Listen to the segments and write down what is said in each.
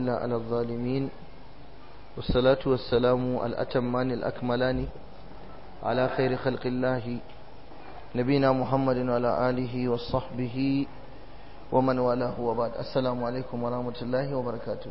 إلا على الظالمين والصلاة والسلام الأتمان الأكملان على خير خلق الله نبينا محمد وعلى آله وصحبه ومن والاه وبعد السلام عليكم ورحمة الله وبركاته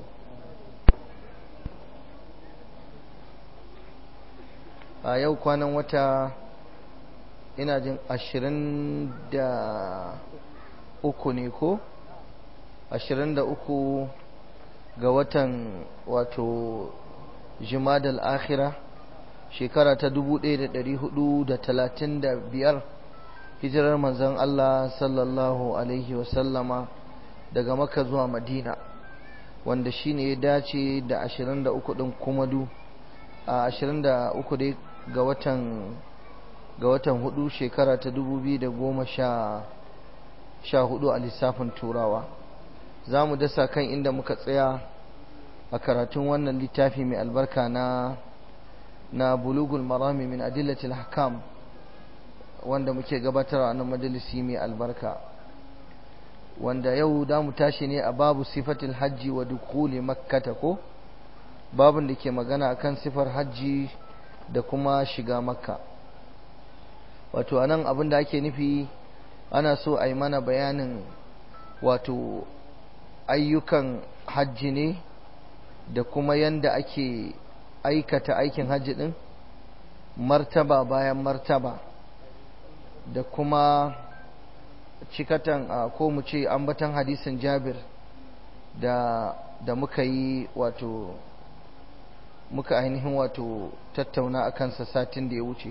a yau kwanan wata ina jin ashirin da uku ne ko ashirin da uku ga watan wato jimadal akhira shekara ta dubu ɗaya da ɗari hudu da talatin da biyar hijirar manzon Allah sallallahu alaihi wasallama daga maka zuwa madina wanda shine ya dace da ashirin da uku ɗin kumadu a ashirin da uku dai ga watan ga watan hudu shekara ta dubu biyu da goma sha sha hudu a lissafin turawa za mu dasa kan inda muka tsaya a karatun wannan littafi mai albarka na na bulugul marami min adillatil hakam wanda muke gabatarwa a nan majalisi mai albarka wanda yau da mu tashi ne a babu sifatil hajji wa dukuli makkata ko babin da ke magana akan sifar hajji da kuma shiga makka wato anan abin da ake nufi ana so a yi mana bayanin wato ayyukan hajji ne da kuma yanda ake aikata aikin hajji din martaba bayan martaba da kuma cikatan ko mu ce ambatan hadisin jabir da da muka yi wato muka ainihin wato tattauna a kansa satin da ya wuce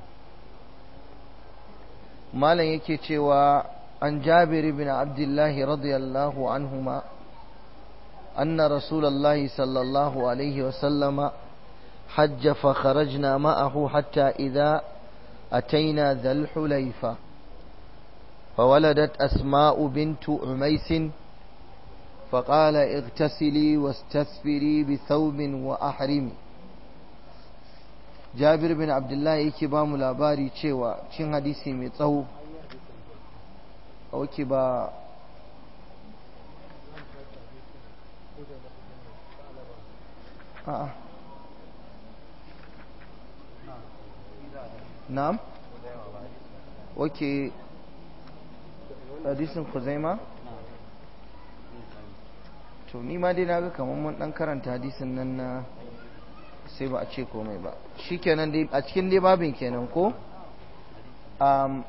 malam yake cewa an jabir bin abdullahi radiyallahu anhuma anna rasulallahi sallallahu alaihi wasallama حج فخرجنا معه حتى إذا أتينا ذا الحليفة فولدت أسماء بنت عميس فقال اغتسلي واستثفري بثوب وأحرمي Jabir bin Abdullahi yake ba mu labari cewa cin hadisi mai tsawo auki ba a'a na'am oke hadisin Khuzaima to ni ma dai naga kamar mun dan karanta hadisin nan na sai ba a ce komai ba shikenan dai a cikin dai babin kenan ko um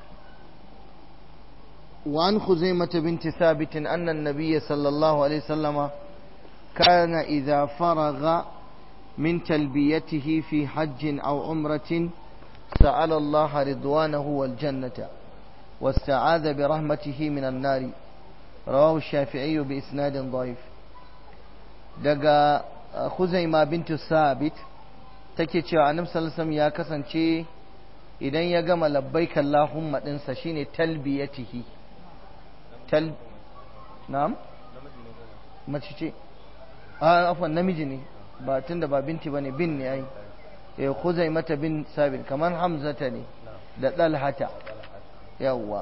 وعن خزيمة بنت ثابت أن النبي صلى الله عليه وسلم كان إذا فرغ من تلبيته في حج أو عمرة سأل الله رضوانه والجنة واستعاذ برحمته من النار رواه الشافعي بإسناد ضعيف دقا خزيمة بنت ثابت take cewa annabi sallallahu alaihi ya kasance idan ya gama labbaik Allahumma dinsa shine talbiyatihi tal na'am mace ce a afwan namiji ne ba tunda ba binti bane bin ne ai eh khuzaimata bin sabit kamar hamzata ne da dalhata yawwa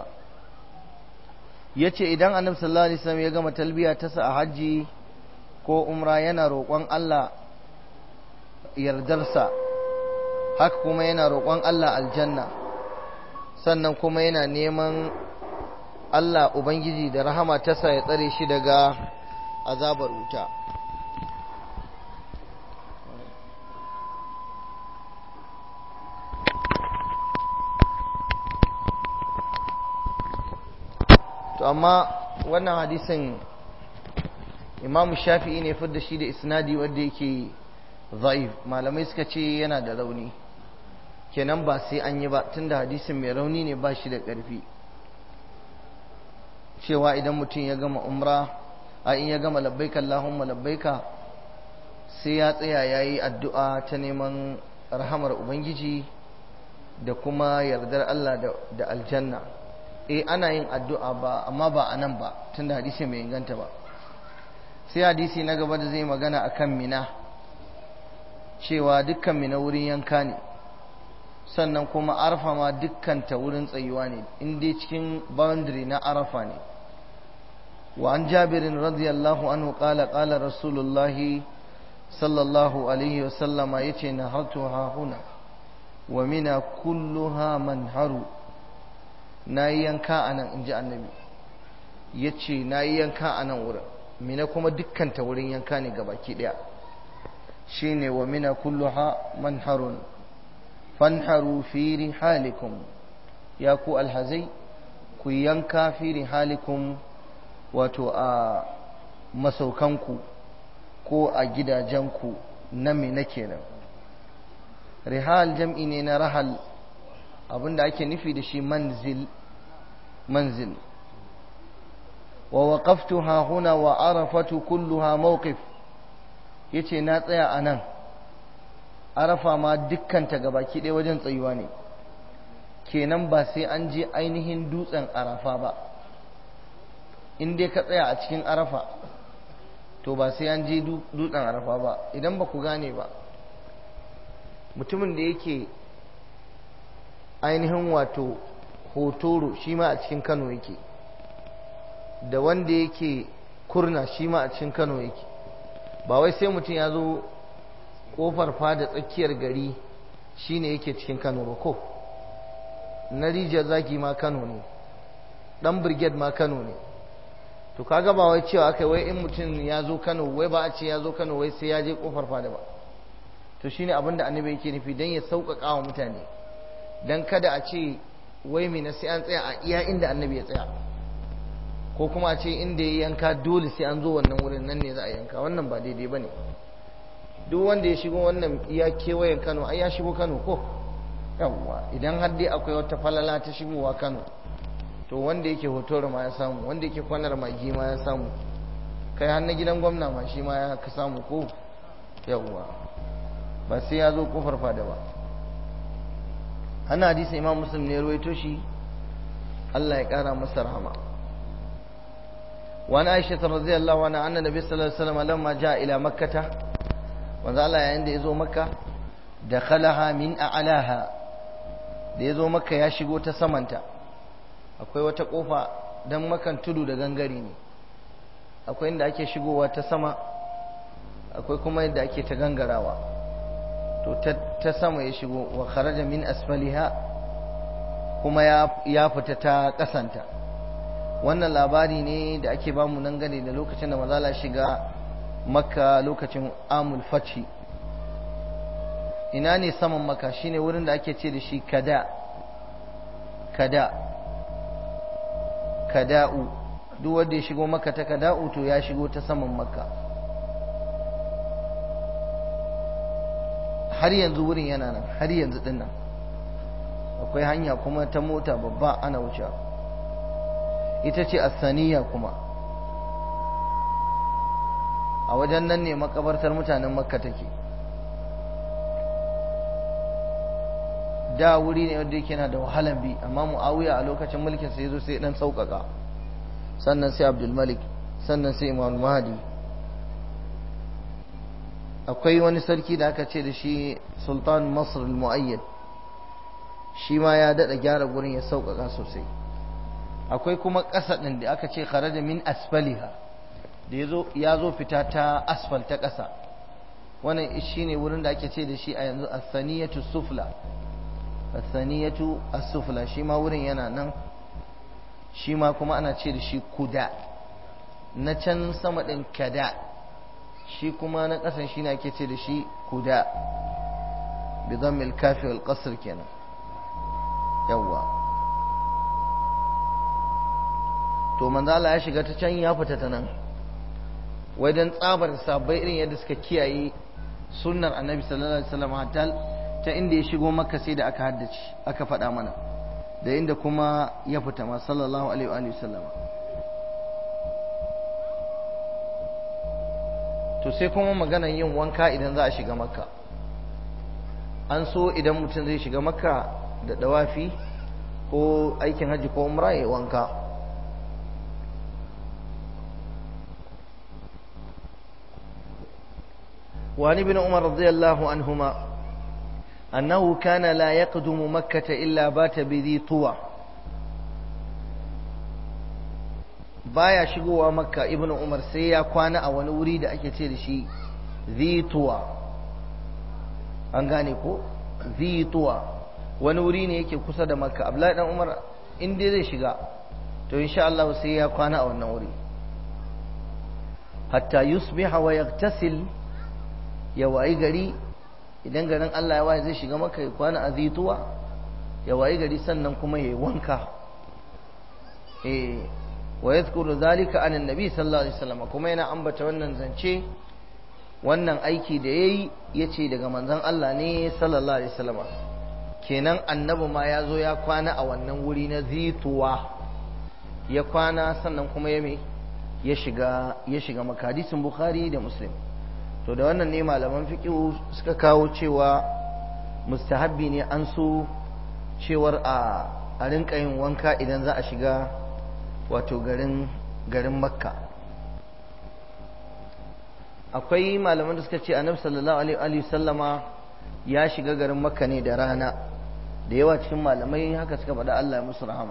yace idan annabi sallallahu alaihi wasallam ya gama talbiya ta sa a haji ko umra yana roƙon Allah yardarsa haka kuma yana roƙon Allah aljanna sannan kuma yana neman Allah Ubangiji da rahama ta sa ya tsare shi daga azabar wuta to amma wannan hadisin imamu shafi'i ne fidda shi da isnadi wanda yake zaif malamai suka ce yana da rauni kenan ba sai an yi ba tunda hadisin mai rauni ne ba shi da ƙarfi cewa idan mutum ya gama umra a in ya gama labbaika Allahumma labbaika sai ya tsaya ya yi addu'a ta neman rahamar Ubangiji da kuma yardar Allah da aljanna eh ana yin addu'a ba amma ba a nan ba tunda hadisi mai inganta ba sai hadisi na gaba da zai magana akan mina cewa dukkan mina wurin yanka ne sannan kuma arafa ma dukkan ta wurin tsayuwa ne in dai cikin boundary na arafa ne وعن جابر رضي الله عنه قال قال رسول الله صلى الله عليه وسلم يتي نهرتها هنا ومن كلها منهر نايانكا أنا إن جاء النبي يتي نايانكا أنا ورا mina kuma dukkanta wurin yanka ne gabaki daya shine wa mina kulluha manharun fanharu fi rihalikum ya ku alhazai ku yanka fi rihalikum wato a masaukanku ko a gidajenku na mina kenan rihal jam'i ne na rahal abinda ake nufi da shi manzil manzil wa waqaftuha huna wa arafatu kulluha mawqif yace na tsaya a nan arafa ma dukkanta gabaki ɗaya wajen tsayuwa ne kenan ba sai an je ainihin dutsen arafa ba in dai ka tsaya a cikin arafa to ba sai an je dutsen arafa ba idan ba ku gane ba mutumin da yake ainihin wato hotoro shi ma a cikin kano yake da wanda yake kurna shi ma a cikin kano yake ba wai sai mutum ya zo kofar fada tsakiyar gari shine yake cikin kano ba ko na rijiyar zaki ma kano ne dan brigade ma kano ne to kaga ba wai cewa kai wai in mutum ya zo kano wai ba a ce ya zo kano wai sai ya je kofar fada ba to shine abin da annabi yake nufi dan ya sauƙaƙa wa mutane dan kada a ce wai me na sai an tsaya a iya inda annabi ya tsaya ko kuma a ce inda ya yanka dole sai an zo wannan wurin nan ne za a yanka wannan ba daidai ba ne duk wanda ya shigo wannan iya kewayen kano ai ya shigo kano ko yawwa idan har dai akwai wata falala ta shigowa kano to wanda yake hotor ma ya samu wanda yake kwanar magi ma ya samu kai har na gidan gwamna ma shi ma ya ka samu ko yawwa ba sai ya zo kofar fada ba hana hadisi imam muslim ne ruwaito shi Allah ya kara masa rahama وعن عائشة رضي الله عنها أن النبي صلى الله عليه وسلم لما جاء إلى مكة وذا الله عند إذو مكة دخلها من أعلاها da ya zo maka ya shigo ta samanta akwai wata kofa don makan tudu da gangare ne akwai inda ake shigowa ta sama akwai kuma yadda ake ta gangarawa to ta sama ya shigo wa kharaja min asfaliha kuma ya fita ta kasanta wannan labari ne da ake bamu nan gane da lokacin da mazala shiga makka lokacin amul faci ina ne saman maka shine wurin da ake ce da shi kada kada kada'u duk wanda ya shigo maka ta kada'u to ya shigo ta saman maka har yanzu wurin yana nan har yanzu din nan akwai hanya kuma ta mota babba ana wucewa ita ce asaniya kuma a wajen nan ne makabartar mutanen makka take da wuri ne wanda yake na da wahalan bi amma muawiya a lokacin mulkin sai zo sai dan sauƙaƙa sannan sai abdul malik sannan sai imam mahdi akwai wani sarki da aka ce da shi sultan masr al-mu'ayyad shi ma ya daɗa gyara gurin ya sauƙaƙa sosai akwai kuma ƙasa ɗin da aka ce kharaja min asfaliha da ya zo fita ta asfal ta ƙasa wannan shi ne wurin da ake ce da shi a yanzu asaniyatu sufla asaniyatu as-sufla shi ma wurin yana nan shi ma kuma ana ce da shi kuda na can sama ɗin kada shi kuma na ƙasan shi ne ake ce da shi kuda bi dhammil kafi wal qasr kenan yawwa to manzo Allah ya shiga ta can ya fita ta nan wai dan tsabar sabai irin yadda suka kiyaye sunnar annabi sallallahu alaihi wasallam hatta ta inda ya shigo makka sai da aka haddace aka faɗa mana da inda kuma ya fita ma sallallahu alaihi wa sallam to sai kuma maganar yin wanka idan za a shiga makka an so idan mutum zai shiga makka da dawafi ko aikin hajji ko umra ya wanka وعن ابن عمر رضي الله عنهما أنه كان لا يقدم مكة إلا بات بذي طوى baya shigowa makka ibnu umar sai ya kwana a wani wuri da ake ce da shi zituwa an gane ko zituwa wani wuri ne yake kusa da makka abdullahi dan umar in dai zai shiga to insha Allah sai ya kwana a wannan wuri hatta yusbiha wa yaghtasil ya wayi gari idan garin Allah ya waye zai shiga maka ya kwana a zituwa ya wayi gari sannan kuma ya yi wanka eh wa yadhkuru zalika an annabi sallallahu alaihi wasallam kuma yana ambata wannan zance wannan aiki da yayi yace daga manzon Allah ne sallallahu alaihi wasallam kenan annabi ma ya zo ya kwana a wannan wuri na zituwa ya kwana sannan kuma ya me ya shiga ya shiga maka hadisin bukhari da muslim to da wannan ne malaman fiqh suka kawo cewa mustahabbi ne an so cewar a a rinka yin wanka idan za a shiga wato garin garin makka akwai malaman da suka ce annabi sallallahu alaihi sallama ya shiga garin makka ne da rana da yawa cikin malamai haka suka faɗa Allah ya musu rahama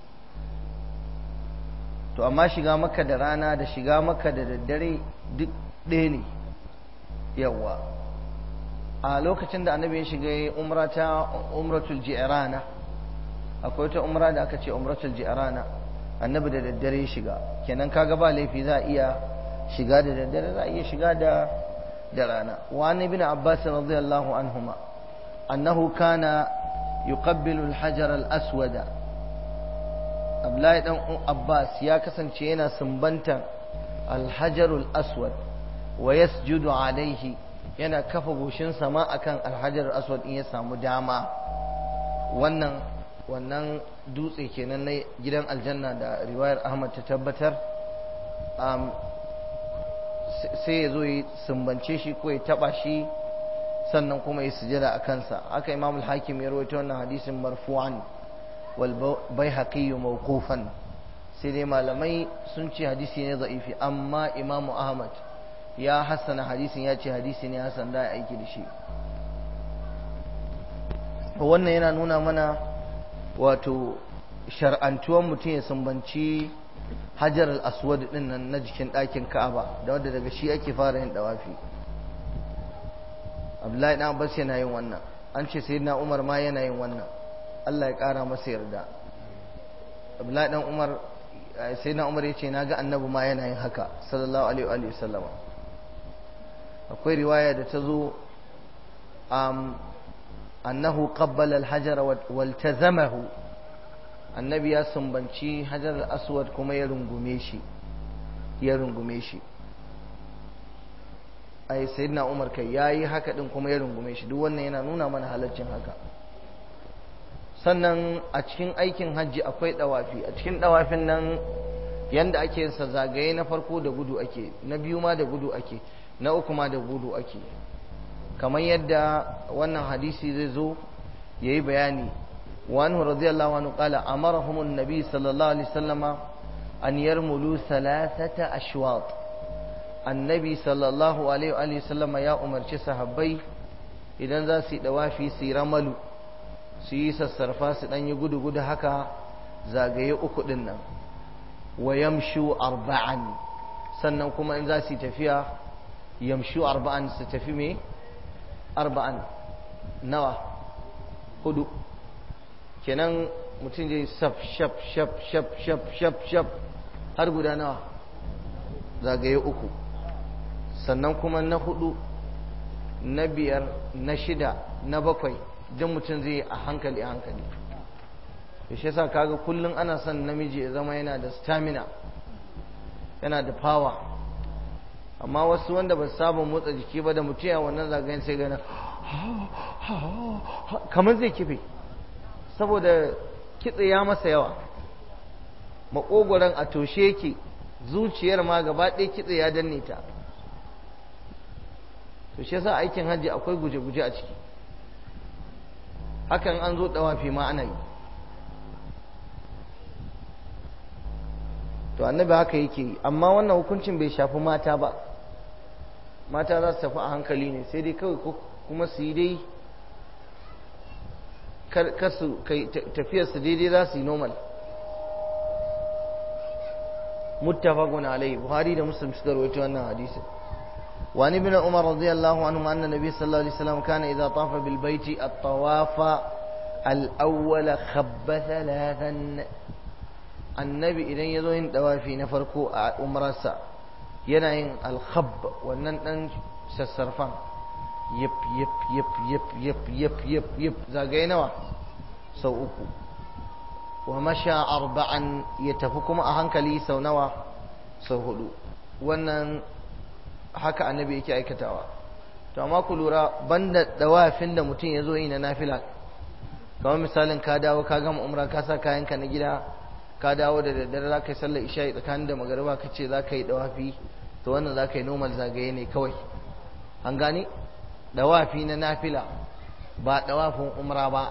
to amma shiga makka da rana da shiga makka da daddare duk ɗaya ne yawa a lokacin da annabi ya shiga umra ta umratul ji'rana akwai wata umra da aka ce umratul ji'rana annabi da daddare ya shiga kenan kaga ba laifi za a iya shiga da daddare za a iya shiga da da rana wa an ibn abbas radiyallahu anhuma annahu kana yuqabbilu al-hajar al-aswada abdullahi dan abbas ya kasance yana sumbantan al-hajar al-aswad wa yasjudu alaihi yana kafa goshin sama akan al-hajar al-aswad in ya samu dama wannan wannan dutse kenan na gidan aljanna da riwayar ahmad ta tabbatar sai ya zo ya sumbance shi ko ya taba shi sannan kuma ya sujada a kansa haka imamul hakim ya rawaito wannan hadisin marfu'an wal baihaqi mawqufan sai dai malamai sun ce hadisi ne za'ifi amma imamu ahmad ya hassana hadisin ya ce hadisi ne hasan da aiki da shi wannan yana nuna mana wato shar'antuwan mutum ya sumbanci hajar al-aswad din nan na jikin ɗakin ka'aba da wanda daga shi ake fara yin dawafi abdullahi dan abbas yana yin wannan an ce sayyidina umar ma yana yin wannan Allah ya ƙara masa yarda abdullahi dan umar sayyidina umar yace naga annabi ma yana yin haka sallallahu alaihi wa sallama akwai riwaya da ta zo annahu qabbala al-hajara waltazamahu annabi ya sumbanci hajar al-aswad kuma ya rungume shi ya rungume shi ai sayyidina umar kai yayi haka din kuma ya rungume shi duk wannan yana nuna mana halaccin haka sannan a cikin aikin hajji akwai dawafi a cikin dawafin nan yanda ake yin sa zagaye na farko da gudu ake na biyu ma da gudu ake na uku ma da gudu ake kamar yadda wannan hadisi zai zo yayi bayani wa anhu radiyallahu anhu qala amarahum an-nabi sallallahu alaihi wasallama an yarmulu thalathata ashwat annabi sallallahu alaihi wasallama ya umarci sahabbai idan za su yi dawafi su yi ramalu su yi sassarfa su dan yi gudu gudu haka zagaye uku din nan wa yamshu arba'an sannan kuma in za su yi tafiya yamshu arba'an su tafi me arba'an nawa hudu kenan mutum zai shaf shaf shaf shaf shaf shaf shaf har guda nawa zagaye uku sannan kuma na hudu na biyar na shida na bakwai don mutum zai a hankali a hankali da shi yasa kaga kullum ana son namiji ya zama yana da stamina yana da power amma wasu wanda ba saba motsa jiki ba da mutum ya wannan zagayen sai gana kamar zai kife saboda kitse ya masa yawa makogoron a toshe yake zuciyar ma gaba ɗaya kitse ya danne ta to shi yasa aikin hajji akwai guje-guje a ciki hakan an zo dawafi ma ana yi to annabi haka yake yi amma wannan hukuncin bai shafi mata ba mata za su tafi a hankali ne sai dai kawai kuma su yi dai kar su kai tafiyar su daidai za su yi normal muttafaqun alayhi buhari da muslim suka rawaito wannan hadisi وعن ابن عمر رضي الله عنهما أن النبي صلى الله عليه وسلم كان إذا طاف بالبيت الطواف الأول خب ثلاثا النبي إذا يذوين دوافي نفركو أمرسا ينعين الخب ونن سسرفان يب يب يب يب يب يب يب يب زاقينوا سو أكو ومشى أربعا يتفكم أهنكلي سو نوا سو هدو ونن haka annabi yake aikatawa to amma ku lura banda dawafin da mutum ya zo yi na nafila kamar misalin ka dawo ka gama umra ka sa kayanka na gida ka dawo da daddare za ka yi sallar isha'i tsakanin da magariba ka ce za ka yi dawafi to wannan za ka yi normal zagaye ne kawai an gane dawafi na nafila ba dawafin umra ba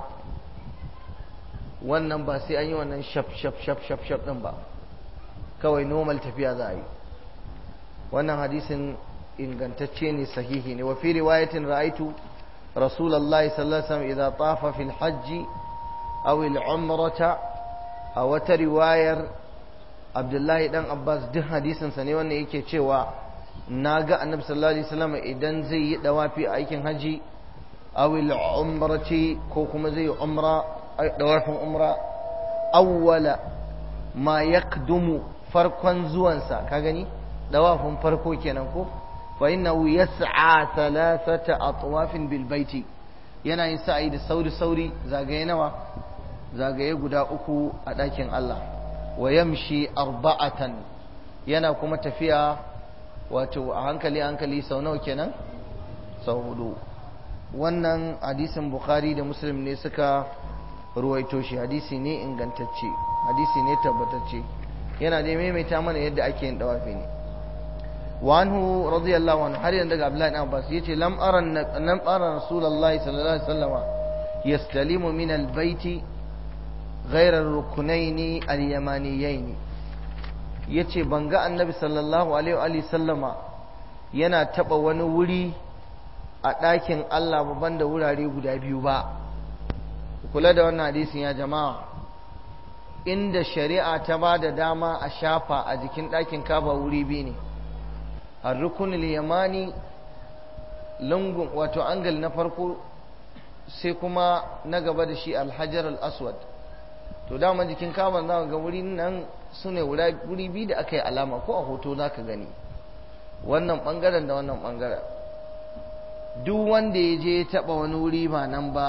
wannan ba sai an yi wannan shaf shaf shaf shaf shaf din ba kawai normal tafiya za a yi wannan hadisin ingantacce ne sahihi ne wa fi riwayatin ra'aitu rasulullahi sallallahu alaihi wasallam idza tafa fil hajj aw al umrata a wata riwayar abdullahi dan abbas duk hadisin sa ne wannan yake cewa naga annabi sallallahu alaihi wasallam idan zai yi dawafi a aikin haji aw al umrati ko kuma zai yi umra dawafin umra awwala ma yakdumu farkon zuwansa ka gani dawafin farko kenan ko fa innahu yas'a thalathata atwafin bil baiti yana yin sa'i da sauri sauri zagaye nawa zagaye guda uku a ɗakin Allah wa yamshi arba'atan yana kuma tafiya wato a hankali hankali sau nawa kenan sau hudu wannan hadisin bukhari da muslim ne suka ruwaito shi hadisi ne ingantacce hadisi ne tabbatacce yana da maimaita mana yadda ake yin dawafi ne وعنه رضي الله عنه har yanzu daga Abdullahi ibn Abbas yace lam ara lam ara Rasulullahi sallallahu alaihi wasallam yastalimu min albayt ghayra ar-ruknayn al-yamaniyayn yace ban ga annabi sallallahu alaihi wa sallama yana taba wani wuri a ɗakin Allah ba banda wurare guda biyu ba kula da wannan hadisin ya jama'a inda shari'a ta ba da dama a shafa a jikin ɗakin kaba wuri biyu ne الركن اليماني lungun wato angal na farko sai kuma na gaba da shi alhajar al-aswad to dama jikin kaman za ga wuri nan su ne wuri biyu da aka yi alama ko a hoto za ka gani wannan bangaren da wannan bangaren duk wanda ya je ya taba wani wuri ba nan ba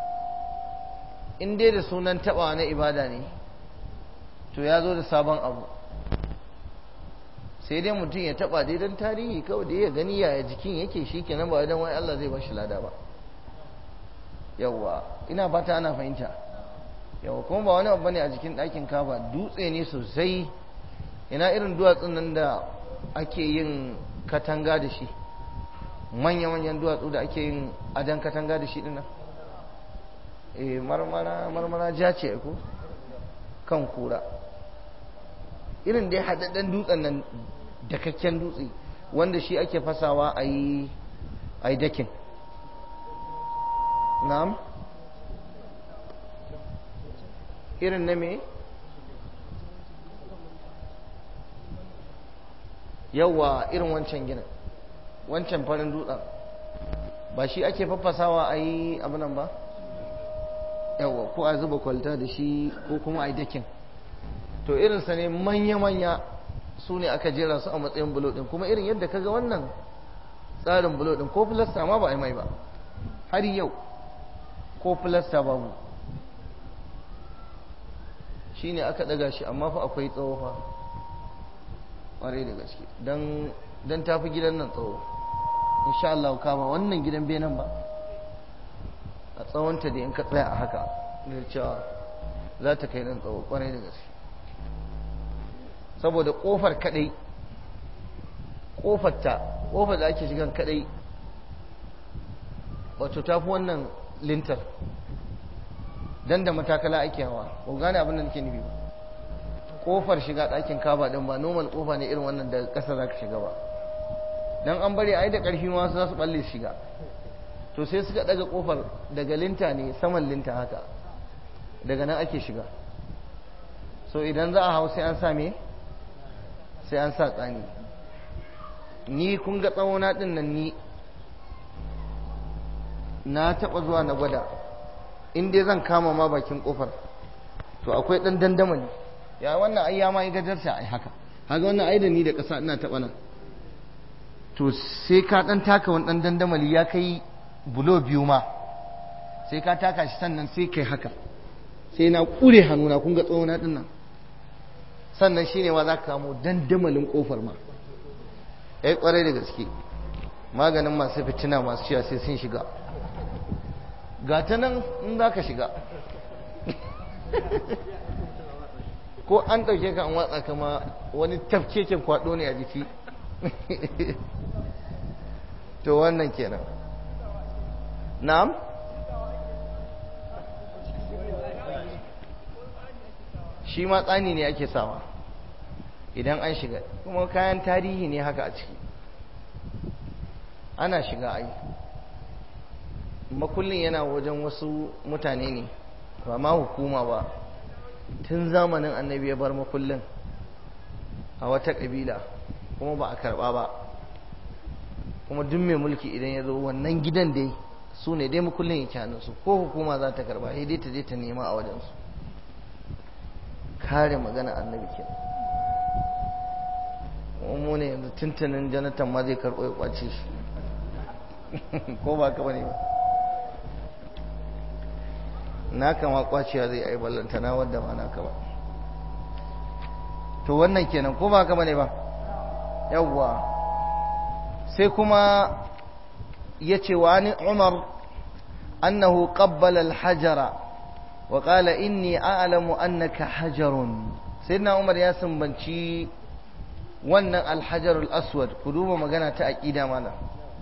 in dai da sunan taba na ibada ne to ya zo da sabon abu sai dai mutum ya taba dai don tarihi kawai da ya gani yaya jikin yake shi kenan ba don wai Allah zai ba shi lada ba yawwa ina fata ana fahimta yawwa kuma ba wani abu ne a jikin ɗakin kaba dutse ne sosai ina irin duwatsun nan da ake yin katanga da shi manya-manyan duwatsu da ake yin adan katanga da shi dinnan eh marmara marmara ja ce ko kan kura irin dai haɗaɗɗen dutsen nan dakakken dutse wanda shi ake fasawa a yi dakin na'am irin na me yawa irin wancan ginin wancan farin dutsen ba shi ake fafasawa a yi abinan ba yawa ko a zuba kwalta da shi ko kuma a yi dakin to irinsa ne manya-manya su ne aka jera su a matsayin bulo ɗin kuma irin yadda kaga wannan tsarin bulo ɗin ko filasta ma ba a yi mai ba har yau ko filasta babu shi ne aka ɗaga shi amma fa akwai tsawo fa ƙwarai da gaske don tafi gidan nan tsawo insha Allah kama wannan gidan benin ba a tsawonta da in ka tsaya a haka da cewa za ta kai nan tsawo ƙwarai da gaske saboda kofar kadai kofar ta kofar da ake shigan kadai wato tafi wannan lintar dan da matakala ake hawa ko gane abin da nake nufi ba kofar shiga ɗakin kaba din ba normal kofa ne irin wannan da ƙasa za ka shiga ba dan an bari ai da ƙarfi ma za su balle shiga to sai suka daga kofar daga linta ne saman linta haka daga nan ake shiga so idan za a hau sai an sa me sai an sa tsani ni kun ga tsawona ɗin nan ni na taɓa zuwa na gwada in dai zan kama ma bakin ƙofar to akwai ɗan dandamali ya wannan ai ya ma yi gajarta ai haka haka wannan ai da ni da ƙasa ina taɓa nan to sai ka ɗan taka wani ɗan dandamali ya kai bulo biyu ma sai ka taka shi sannan sai kai haka sai na ƙure hannuna kun ga tsawona ɗin nan sannan shine ma za ka kamo dandamalin ƙofar ma ya ƙwarai da gaske maganin masu fitina masu ciya sai sun shiga ga ta nan in za ka shiga ko an ɗauke ka an watsa kama wani tafkeken kwaɗo ne a jiki to wannan kenan na'am shi ma tsani ne ake sawa idan an shiga kuma kayan tarihi ne haka a ciki ana shiga ai makullin yana wajen wasu mutane ne ba ma hukuma ba tun zamanin annabi ya bar makullin a wata ƙabila kuma ba a karɓa ba kuma duk mai mulki idan ya zo wannan gidan dai su ne dai makullin yake hannunsu ko hukuma za ta karɓa sai dai ta je ta nema a wajensu kare magana annabi ke mu ne yanzu tuntunin janatan ma zai karɓo ya kwace shi ko ba ka bane ba na kama kwacewa zai ai ballanta na wadda ma na kama to wannan kenan ko ba ka bane ba yawwa sai kuma ya ce wa ni umar annahu qabbala al-hajara wa qala inni a'lamu annaka hajarun sayyidina umar ya sumbanci wannan al-hajar al-aswad ku duba magana ta aqida malam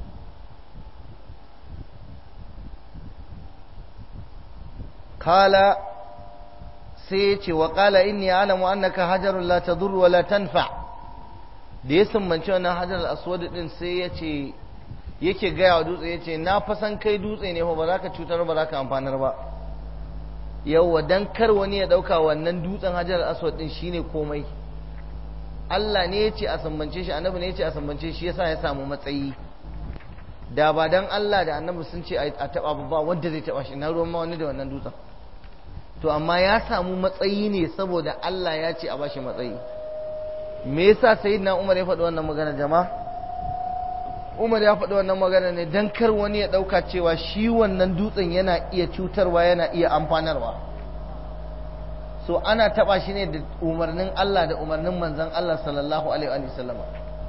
قال سيتي وقال إني أعلم أنك حجر لا تضر ولا تنفع da ya sumbanci wannan hajar aswad din sai ya ce yake gaya wa dutse ya ce na fasan kai dutse ne ba za ka cutar ba za ka amfanar ba yauwa dan kar wani ya dauka wannan dutsen hajar aswad din shine komai Allah ne ya ce a sumbance shi annabi ne ya ce a sumbance shi yasa ya samu matsayi da ba dan Allah da annabi sun ce a taba ba wanda zai taba shi na ruwan ma wani da wannan dutsen to amma ya samu matsayi ne saboda Allah ya ce a bashi matsayi me yasa sayyidina Umar ya faɗi wannan magana jama'a Umar ya faɗi wannan magana ne dan kar wani ya ɗauka cewa shi wannan dutsen yana iya cutarwa yana iya amfanarwa so ana taba shi ne da umarnin Allah da umarnin manzon Allah sallallahu alaihi wa sallama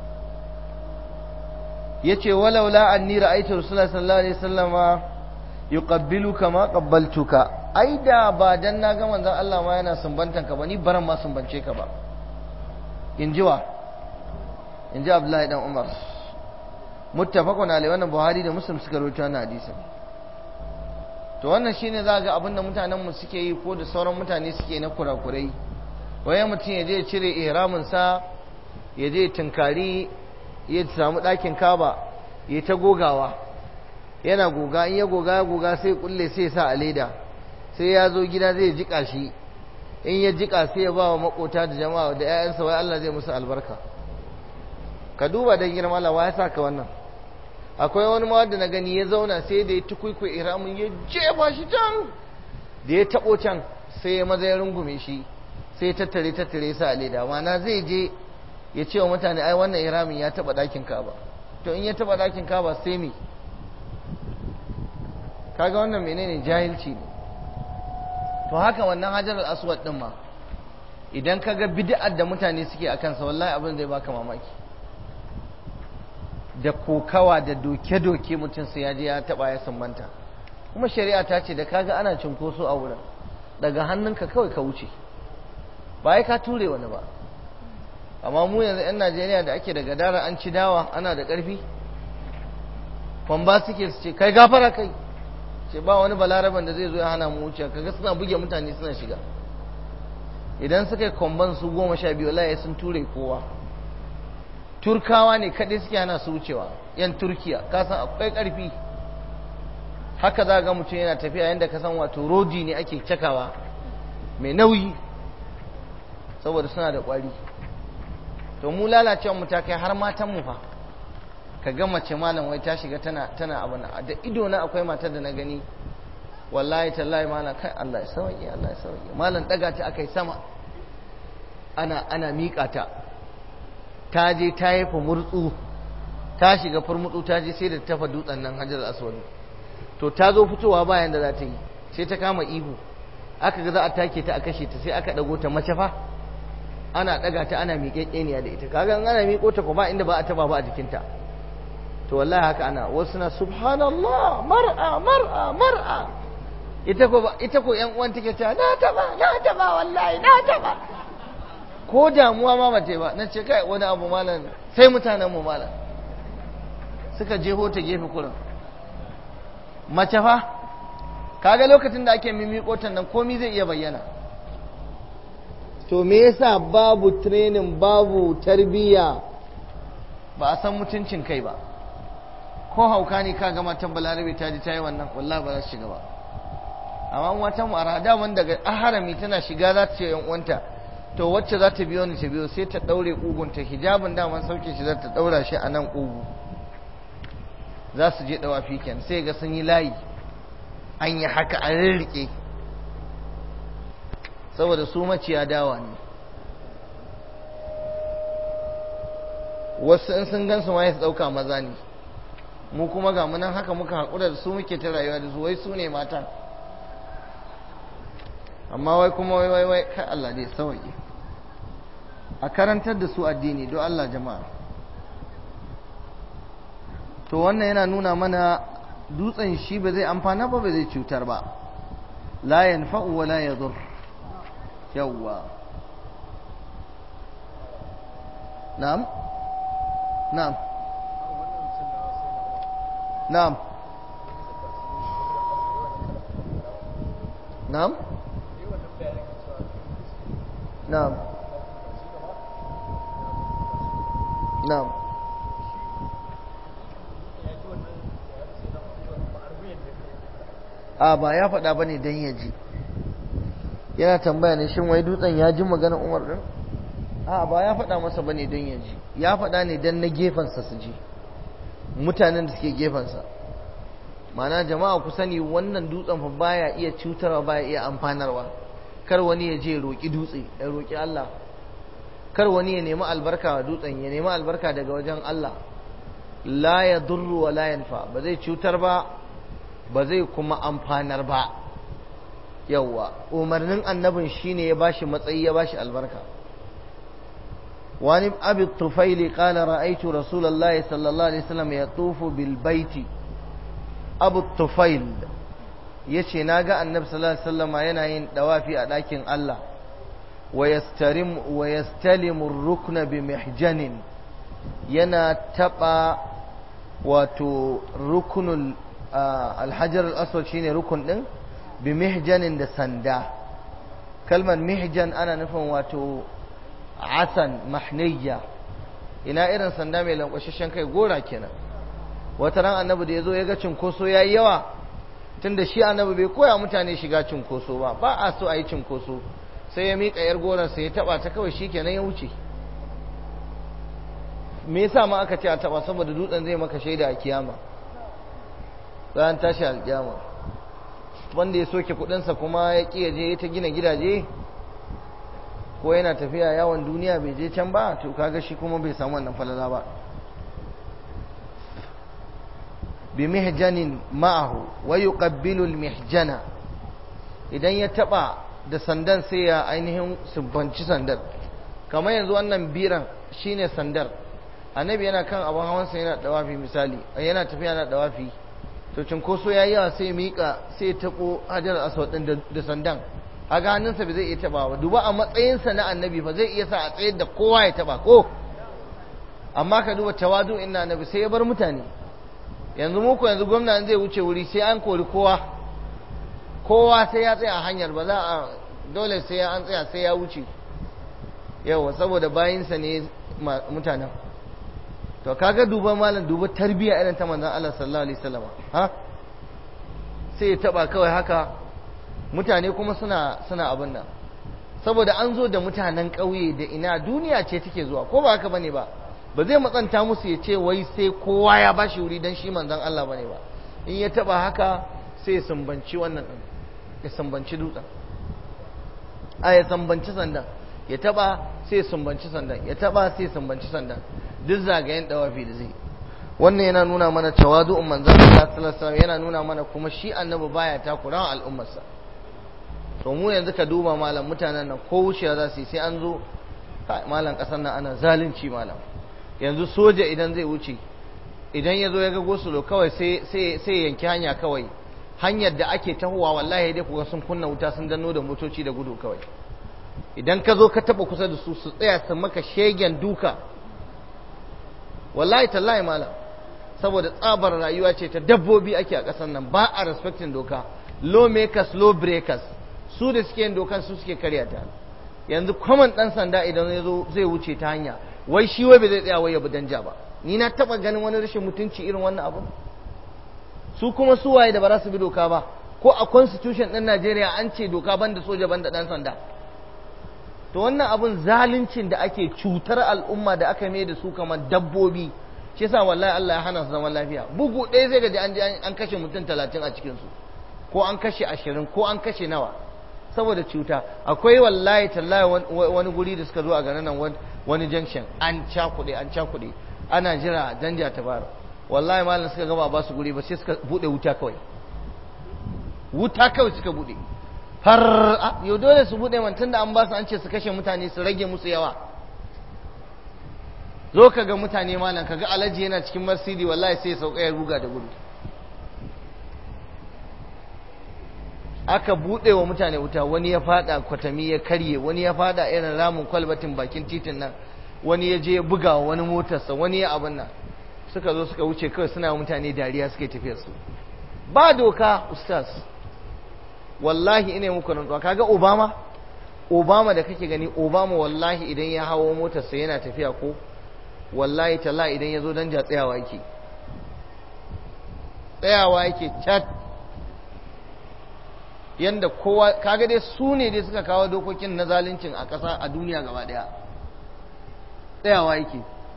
yace walaula anni ra'aytu rasulullahi sallallahu alaihi wasallama yuqabbiluka ma qabbaltuka ai da ba dan na ga manzon Allah ma yana sumbantan ka ba ni baran ma sumbance ka ba inji wa inji Abdullahi dan Umar muttafaqun alaihi wannan Buhari da Muslim suka rawaito wannan hadisin to wannan shine za ga abin da mutanen mu suke yi ko da sauran mutane suke na kurakurai waye mutum ya je ya cire ihramin sa ya je tunkari ya samu ɗakin kaba ya ta gogawa yana goga in ya goga ya goga sai kulle sai sa a leda sai ya zo gida zai jika shi in ya jika sai ya ba wa makota da jama'a da 'ya'yansa wai Allah zai musu albarka ka duba dan girma Allah wa ya saka wannan akwai wani ma da na gani ya zauna sai da ya tukuiku iramin ya jefa shi can da ya tabo can sai ya maza ya rungume shi sai ya tattare tattare sa a leda mana zai je ya ce wa mutane ai wannan iramin ya taba dakin kaba to in ya taba dakin kaba sai me kaga wannan menene jahilci ne to haka wannan hajar al-aswad din ma idan kaga bid'ar da mutane suke a kansa wallahi abin zai baka mamaki da kokawa da doke-doke mutum sai ya je ya taba ya sumbanta kuma shari'a ta ce da kaga ana cinkoso a wurin daga hannunka kawai ka wuce ba ya ka ture wani ba amma mu yanzu 'yan najeriya da ake da gadara an ci dawa ana da ƙarfi kwamba suke su ce kai gafara kai ce ba wani balaraban da zai zo ya hana mu wuce kaga suna buge mutane suna shiga idan suka yi kwamban su goma sha biyu laye sun ture kowa turkawa ne kaɗai suke hana su wucewa yan turkiya kasan akwai ƙarfi haka za ga mutum yana tafiya yadda ka san wato rodi ne ake cakawa mai nauyi saboda suna da ƙwari to mu lalacewa mu ta kai har matan mu fa ka ga mace malam wai ta shiga tana tana abin da ido na akwai matar da na gani wallahi tallahi malam kai Allah ya sauke Allah ya sauke malam daga ta akai sama ana ana mika ta ta je ta yi murtsu ta shiga furmutsu ta je sai da tafa dutsen nan Hajar Aswad to ta zo fitowa bayan da za ta yi sai ta kama ihu aka ga za a take ta a kashe ta sai aka dago ta mace fa ana daga ta ana miƙeƙeniya da ita kaga in ana miƙo ta ko ba inda ba a taba ba a jikinta to wallahi haka ana wasu na subhanallah mar'a mar'a mar'a ita ko ita ko yan uwan take ta na taba na taba wallahi na taba ko damuwa ma bace ba na ce kai wani abu malam sai mutanen mu malam suka jeho ta gefe kurin mace fa kaga lokacin da ake mimiko ta nan komai zai iya bayyana to me yasa babu training babu tarbiyya ba a san mutuncin kai ba ko hauka ne ka gama tan balarabe ta ji ta yi wannan wallahi ba za su shiga ba amma wata mu arada man daga aharami tana shiga za ta ce yan uwanta to wacce za ta biyo ni ta biyo sai ta daure kugunta hijabin daman sauke shi za ta daura shi a nan kugu za su je dawafi ken sai ga sun yi layi an yi haka an rirrike saboda su maciya dawa ne wasu in sun gansu ma ya dauka maza ne mu kuma ga munan haka muka haƙura da su muke ta rayuwa da su wai su ne matan amma wai kuma wai wai wai kai Allah dai sauki a karantar da su addini don Allah jama'a to wannan yana nuna mana dutsen shi ba zai amfana ba ba zai cutar ba la yanfa'u wa la yadur yawwa na'am na'am na'am na'am na'am na'am a ba ya faɗa ba ne don ya ji yana tambaya ne shin wai dutsen ya ji maganar umar ɗin a ba ya faɗa masa ba ne don ya ji ya faɗa ne don na gefensa su ji mutanen da suke gefensa mana jama'a ku sani wannan dutsen fa baya iya cutarwa baya iya amfanarwa kar wani ya je roƙi dutse ya roƙi Allah kar wani ya nemi albarka wa dutsen ya nemi albarka daga wajen Allah la ya durru wa la yanfa ba zai cutar ba ba zai kuma amfanar ba yawwa umarnin annabin shine ya bashi matsayi ya bashi albarka wani abi tufaili qala ra'aytu rasulullahi sallallahu alaihi wasallam yatufu bil baiti abu tufail yace naga annabi sallallahu alaihi wasallam yana yin dawafi a dakin Allah wa yastarim wa yastalimu ar-rukna bi mihjanin yana taba wato rukunul alhajar al-aswad shine rukun din bi mihjanin da sanda kalmar mihjan ana nufin wato asan mahniyya ina irin sanda mai lankwashashen kai gora kenan wata ran annabi da yazo ya ga cinkoso yayi yawa tunda shi annabi bai koya mutane shiga cinkoso ba ba a so a yi cinkoso sai ya miƙa yar gorar sai ya taba ta kawai shikenan ya wuce me yasa ma aka ce a taba saboda dutsen zai maka shaida a kiyama ran tashi alkiyama wanda ya soke kudinsa kuma ya ƙi je ta gina gidaje ko yana tafiya yawon duniya bai je can ba to kaga shi kuma bai samu wannan falala ba bi mihjanin ma'ahu wa yuqabbilu al-mihjana idan ya taba da sandan sai ya ainihin subbanci sandar kamar yanzu wannan biran shine sandar annabi yana kan abin hawansa yana dawafi misali yana tafiya yana dawafi to cinkoso ya yi yawa sai ya miƙa sai ya taɓo hajar aswad ɗin da sandan a hannunsa bai zai iya taɓa ba duba a matsayinsa na annabi ba zai iya sa a tsayar da kowa ya taɓa ko amma ka duba tawadu inna annabi sai ya bar mutane yanzu muku yanzu gwamna zai wuce wuri sai an kori kowa kowa sai ya tsaya a hanyar ba za a dole sai an tsaya sai ya wuce yawa saboda bayinsa ne mutanen to kaga duba malam duba tarbiya irin ta manzon Allah sallallahu alaihi wasallam ha sai ya taba kawai haka mutane kuma suna suna abin nan saboda an zo da mutanen ƙauye da ina duniya ce take zuwa ko ba haka bane ba ba zai matsanta musu ya ce wai sai kowa ya bashi wuri dan shi manzon Allah bane ba in ya taba haka sai ya sambanci wannan din ya sambanci dutsen a ya sambanci sandan ya taba sai ya sambanci sandan ya taba sai ya sambanci sandan duk zagayen dawafi da zai wannan yana nuna mana tawadu'un manzon Allah sallallahu alaihi wasallam yana nuna mana kuma shi annabi baya takura al'ummarsa to mu yanzu ka duba malam mutanen nan ko wucewa za su yi sai an zo malam kasar nan ana zalunci malam yanzu soja idan zai wuce idan ya zo ya ga gosulo kawai sai yanki hanya kawai hanyar da ake tahowa wallahi dai kuga sun kunna wuta sun danno da motoci da gudu kawai idan ka zo ka taba kusa da su su tsaya su maka shegen duka wallahi tallahi malam saboda tsabar rayuwa ce ta dabbobi ake a ƙasar nan ba a respecting doka law makers law breakers su da suke yin dokan su suke karya ta yanzu kwaman dan sanda idan ya zo zai wuce ta hanya wai shi wai bai zai tsaya wai ya bi danja ba ni na taba ganin wani rashin mutunci irin wannan abu su kuma su waye da ba za su bi doka ba ko a constitution ɗin Najeriya an ce doka banda soja banda dan sanda to wannan abun zaluncin da ake cutar al'umma da aka mai da su kamar dabbobi shi yasa wallahi Allah ya hana su zaman lafiya bugu ɗaya zai gaji an an kashe mutum talatin a cikin su ko an kashe ashirin ko an kashe nawa saboda cuta akwai wallahi tallahi wani guri da suka zo a garin nan wani junction an cakuɗe an cakuɗe ana jira danja ta bara wallahi malam suka gama ba su guri ba sai suka bude wuta kawai wuta kawai suka bude har yau dole su bude man tunda an ba su an ce su kashe mutane su rage musu yawa zo ka ga mutane malam ka ga alaji yana cikin masidi wallahi sai sauka ya ruga da gudu aka buɗe wa mutane wuta wani ya fada kwatami ya karye wani ya fada irin ramin kwalbatin bakin titin nan wani ya je ya buga wa wani motarsa wani ya abin nan suka zo suka wuce kawai suna mutane dariya suka tafiya su ba doka ustaz wallahi ina muku rantsuwa kaga obama obama da kake gani obama wallahi idan ya hawo motarsa yana tafiya ko wallahi talla idan ya zo danja tsayawa yake tsayawa yake chat yanda kowa kaga dai su ne dai suka kawo dokokin na zaluncin a ƙasa a duniya gaba ɗaya tsayawa yake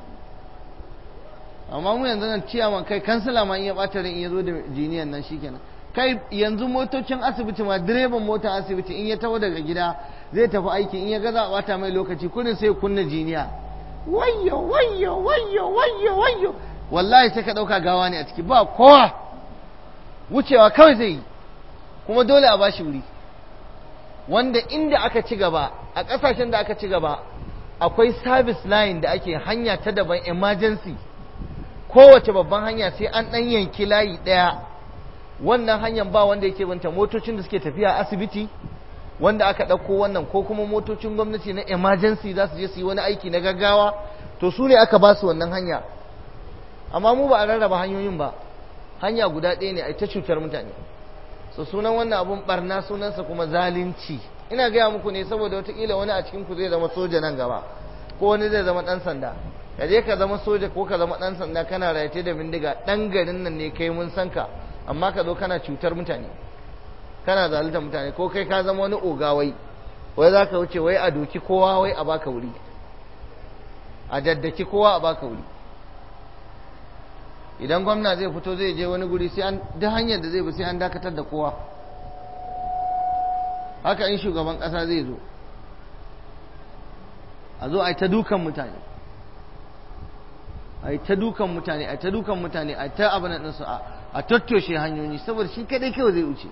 amma mu yanzu nan ciyaman kai kansila ma iya ɓata ran iya zo da jiniyan nan shikenan kai yanzu motocin asibiti ma direban motar asibiti in ya taho daga gida zai tafi aiki in ya ga za a ɓata mai lokaci kurin sai kunna jiniya wayyo wayyo wayyo wayyo wayyo wallahi sai ka ɗauka gawa ne a ciki ba kowa wucewa kawai zai yi kuma dole a bashi wuri wanda inda aka ci gaba a ƙasashen da aka ci gaba akwai service line da ake hanya ta daban emergency kowace babban hanya sai an ɗan yanki layi ɗaya wannan hanyar ba wanda yake binta motocin da suke tafiya asibiti wanda aka ɗauko wannan ko kuma motocin gwamnati na emergency za su je su yi wani aiki na gaggawa to su ne aka ba su wannan hanya amma mu ba a rarraba hanyoyin ba hanya guda ɗaya ne a ta cutar mutane so sunan wannan abun barna sunansa kuma zalunci ina gaya muku ne saboda watakila wani a cikin ku zai zama soja nan gaba ko wani zai zama ɗan sanda ka je ka zama soja ko ka zama ɗan sanda kana rayate da bindiga ɗan garin nan ne kai mun san ka amma ka zo kana cutar mutane kana zalunta mutane ko kai ka zama wani ogawai wai za ka wuce wai a doki kowa wai a baka wuri a daddaki kowa a baka wuri idan gwamna zai fito zai je wani guri sai an duk hanyar da zai bi sai an dakatar da kowa haka in shugaban ƙasa zai zo a zo a yi ta dukan mutane a yi ta dukan mutane a yi ta dukan mutane a yi ta abin ɗinsu a tattoshe hanyoyi saboda shi kadai kawai zai wuce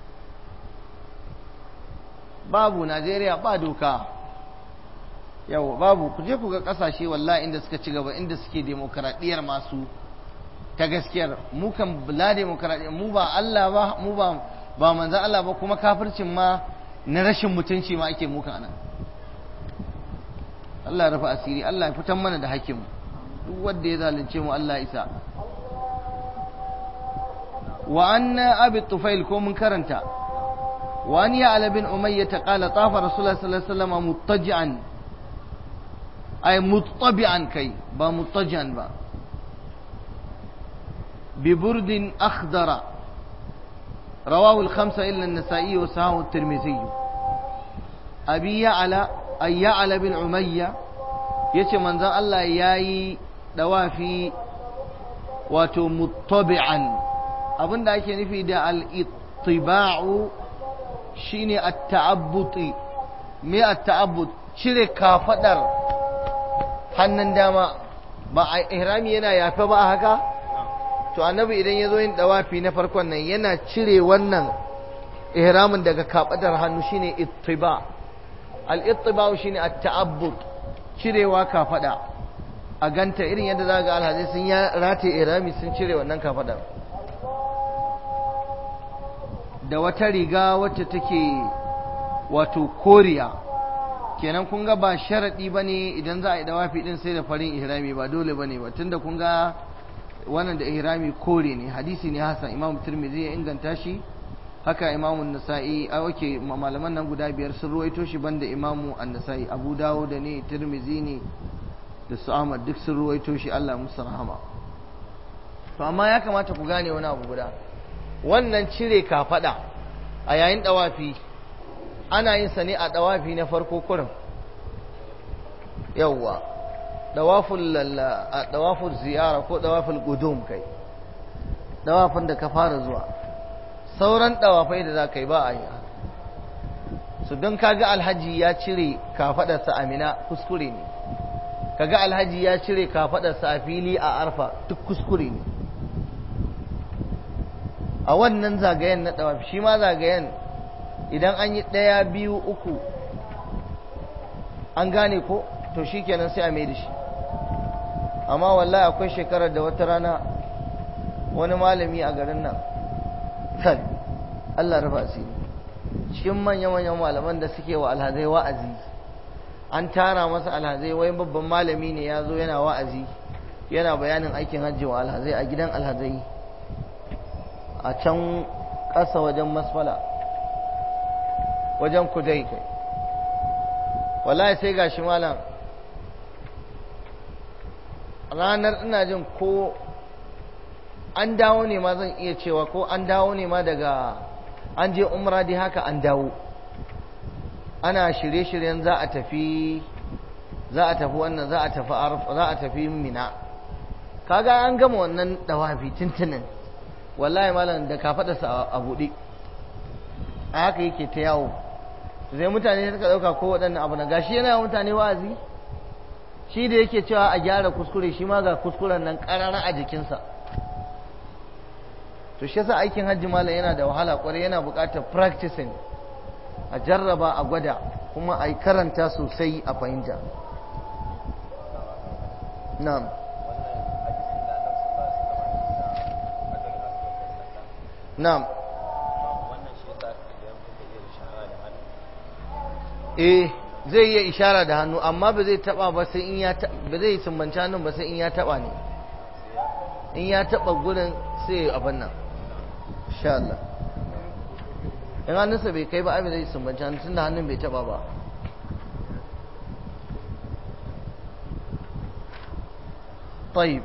babu najeriya ba doka yawa babu ku je ku ga kasashe wallahi inda suka ci gaba inda suke demokaradiyyar masu ta gaskiyar mu kan la demokaradiyyar mu ba Allah ba mu ba ba manzan Allah ba kuma kafircin ma na rashin mutunci ma ake muka anan Allah ya rufa asiri Allah ya fitan mana da hakkin duk wanda ya zalunce mu Allah isa wa anna abi tufail ko mun karanta wa an ya ala bin umayya ta qala tafa rasulullah sallallahu alaihi wasallam muttaji'an ay muttabi'an kai ba muttaji'an ba bi burdin akhdara رواه الخمسة إلا النسائي وسهاه الترمذي abi ya'ala ay ya'ala bin umayya yace manzon Allah yayi dawafi wato muttabi'an abinda ake nufi da al-ittiba'u shine at-ta'abbuti me at-ta'abbut cire kafadar hannun dama ba a ihrami yana yafe ba haka to annabi idan ya zo yin dawafi na farkon nan yana cire wannan ihramin daga kafadar hannu shine ittiba al-ittiba shine at-ta'abbut cirewa kafada a ganta irin yadda za ga alhaji sun ya rataye ihrami sun cire wannan kafadar da wata riga wacce take wato koriya kenan kun ga ba sharaɗi ba ne idan za a yi dawafi ɗin sai da farin ihrami ba dole ba ne ba tunda kun ga wannan da ihrami kore ne hadisi ne hasan imam turmizi ya inganta shi haka imamu nasa'i a wake malaman nan guda biyar sun ruwaito shi banda imamu an-nasa'i abu dawo da ne turmizi ne da su ahmad duk sun ruwaito shi allah musu rahama to amma ya kamata ku gane wani abu guda wannan cire kafada a yayin dawafi ana yin sa ne a dawafi na farko kurin yawwa dawaful dawaful ziyara ko dawaful qudum kai dawafin da ka fara zuwa sauran dawafai da za ka yi ba a yi su don kaga alhaji ya cire kafadarsa a mina kuskure ne kaga alhaji ya cire kafadarsa a fili a arfa duk kuskure ne a wannan zagayen na dawafi shi ma zagayen idan an yi ɗaya biyu uku an gane ko to shi kenan sai a mai da shi amma wallahi akwai shekarar da wata rana wani malami a garin nan kan Allah rufa asiri cikin manya-manyan malaman da suke wa alhazai wa'azi an tara masa alhazai wai babban malami ne ya zo yana wa'azi yana bayanin aikin hajji wa alhazai a gidan alhazai a can ƙasa wajen masfala wajen kudai kai wallahi sai gashi malam ranar ina jin ko an dawo ne ma zan iya cewa ko an dawo ne ma daga an je umra dai haka an dawo ana shirye-shiryen za a tafi za a tafi wannan za a tafi za a tafi mina kaga an gama wannan dawafi tuntunin wallahi malam da ka faɗa a buɗe a haka yake ta yawo sai mutane suka ɗauka ko waɗannan abu na gashi yana mutane wa'azi shi da yake cewa a gyara kuskure shi ma ga kuskuren nan ƙarara a jikinsa to shi yasa aikin hajji malam yana da wahala kwarai yana buƙatar practicing a jarraba a gwada kuma a yi karanta sosai a fahimta na'am na'am eh zai iya ishara da hannu amma ba zai taba ba sai in ya ba zai sumbanci hannun ba sai in ya taba ne in ya taba gurin sai abin nan insha Allah in hannunsa bai kai ba abin zai sumbanci hannun tunda hannun bai taba ba طيب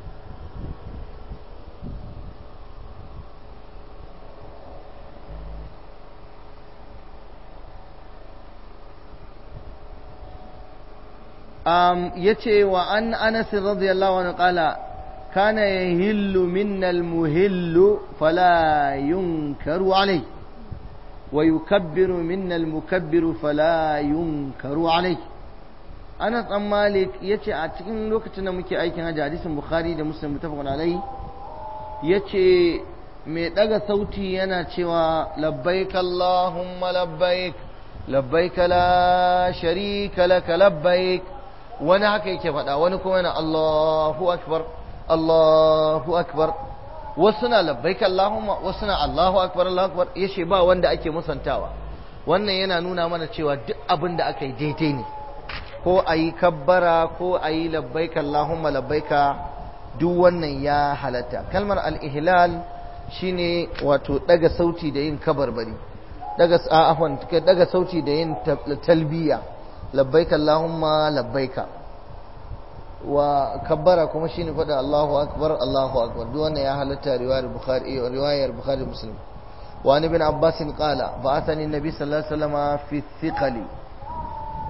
um, yace wa an anas radiyallahu anhu qala kana yahillu minna almuhillu fala yunkaru alayhi wa yukabbiru minna almukabbiru fala yunkaru alayhi Anas dan Malik yace a cikin lokacin da muke aikin hajji hadisin Bukhari da Muslim mutafaqun alayhi yace mai daga sauti yana cewa labbaik Allahumma labbaik labbaik la sharika laka labbaik wani haka yake faɗa wani kuma yana Allahu akbar Allahu akbar wasu na labbaik Allahumma wasu na Allahu akbar Allahu akbar yace ba wanda ake musantawa wannan yana nuna mana cewa duk abin da aka yi daidai ne ko a yi kabbara ko a yi labbaik Allahumma labbaika duk wannan ya halatta kalmar al-ihlal shine wato daga sauti da yin kabarbari daga afwan daga sauti da yin talbiya labbaika Allahumma labbaika wa kabbara kuma shine faɗa Allahu akbar Allahu akbar duk wannan ya halatta riwayar Bukhari riwayar Bukhari Muslim wa an ibn Abbas qala ba'athani an-nabi sallallahu alaihi wasallam fi thiqali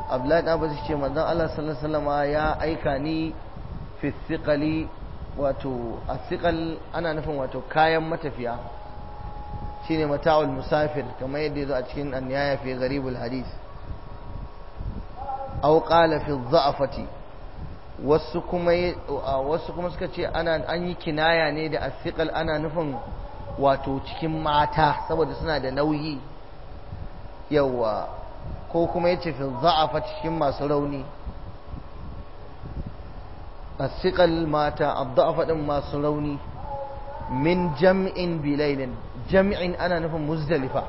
abdullahi ɗan abbas ce manzon Allah sallallahu alaihi wasallam ya aika ni fi thiqali wato athiqal ana nufin wato kayan matafiya shine mata'ul musafir kamar yadda yazo a cikin an-nihaya fi gharibul hadith aw qala fi dha'afati wasu kuma wasu kuma suka ce ana an yi kinaya ne da athiqal ana nufin wato cikin mata saboda suna da nauyi yawa ko kuma yace fi dha'afa cikin masu rauni athiqal mata ad-dha'afa din masu rauni min jam'in bilailin jam'in ana nufin muzdalifa